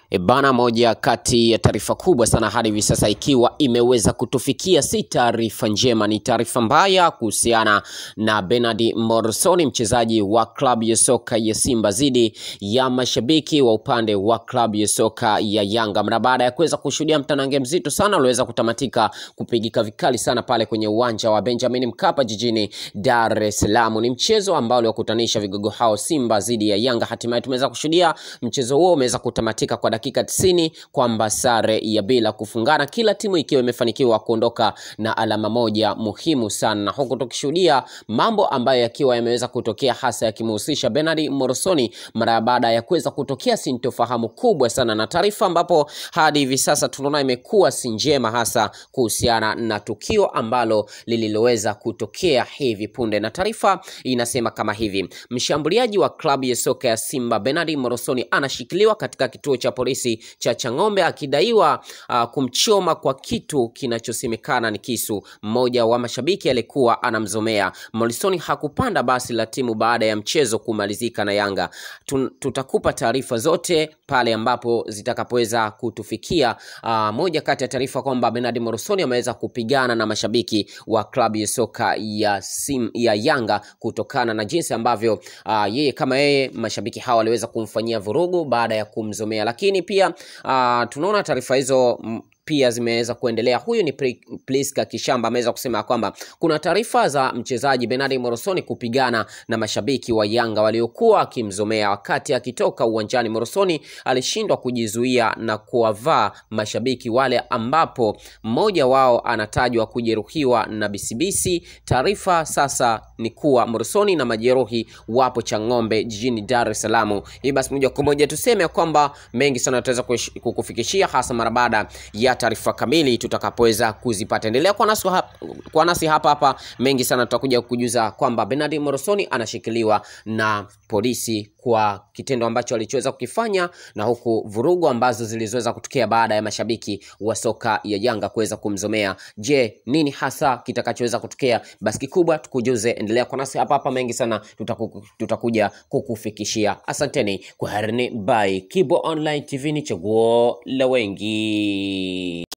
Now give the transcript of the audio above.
E bana, moja kati ya taarifa kubwa sana hadi hivi sasa ikiwa imeweza kutufikia, si taarifa njema, ni taarifa mbaya kuhusiana na Bernard Morrison, mchezaji wa klabu ya soka ya Simba dhidi ya mashabiki wa upande wa klabu ya soka ya Yanga, mara baada ya kuweza kushuhudia mtanange mzito sana uliweza kutamatika kupigika vikali sana pale kwenye uwanja wa Benjamin Mkapa jijini Dar es Salaam. Ni mchezo ambao uliokutanisha vigogo hao Simba dhidi ya Yanga. Hatimaye tumeweza kushuhudia mchezo huo umeweza kutamatika kwa dakika tisini kwamba sare ya bila kufungana, kila timu ikiwa imefanikiwa kuondoka na alama moja muhimu sana, na huku tukishuhudia mambo ambayo yakiwa yameweza kutokea hasa yakimhusisha Bernard Morrison mara baada ya kuweza kutokea sintofahamu kubwa sana, na taarifa ambapo hadi hivi sasa tunaona imekuwa si njema, hasa kuhusiana na tukio ambalo lililoweza kutokea hivi punde, na taarifa inasema kama hivi: mshambuliaji wa klabu ya soka ya Simba Bernard Morrison anashikiliwa katika kituo cha polisi cha Chang'ombe akidaiwa uh, kumchoma kwa kitu kinachosemekana ni kisu. Mmoja wa mashabiki alikuwa anamzomea. Morrison hakupanda basi la timu baada ya mchezo kumalizika na Yanga. Tun, tutakupa taarifa zote pale ambapo zitakapoweza kutufikia. Uh, moja kati ya taarifa kwamba Bernard Morrison ameweza kupigana na mashabiki wa klabu ya soka ya, sim, ya Yanga kutokana na jinsi ambavyo uh, yeye kama yeye mashabiki hawa waliweza kumfanyia vurugu baada ya kumzomea, lakini pia uh, tunaona taarifa hizo m, pia zimeweza kuendelea. Huyu ni Priska Kishamba ameweza kusema kwamba kuna taarifa za mchezaji Bernard Morrison kupigana na mashabiki wa Yanga waliokuwa wakimzomea. Wakati akitoka uwanjani, Morrison alishindwa kujizuia na kuwavaa mashabiki wale, ambapo mmoja wao anatajwa kujeruhiwa na bisibisi. Taarifa sasa ni kuwa Morrison na majeruhi wapo Chang'ombe jijini Dar es Salaam. Hii basi moja kwa moja tuseme kwamba mengi sana tutaweza kukufikishia hasa mara baada ya taarifa kamili tutakapoweza kuzipata. Endelea kwa nasi hapa, kwa nasi hapa hapa, mengi sana tutakuja kujuza kwamba Bernard Morrison anashikiliwa na polisi kwa kitendo ambacho alichoweza kukifanya, na huku vurugu ambazo zilizoweza kutokea baada ya mashabiki wa soka ya Yanga kuweza kumzomea. Je, nini hasa kitakachoweza kutokea? Basi kikubwa tukujuze, endelea kwa nasi hapa hapa, mengi sana tutaku, tutakuja kukufikishia. Asanteni kwa harini, bye. Kibo Online TV ni chaguo la wengi.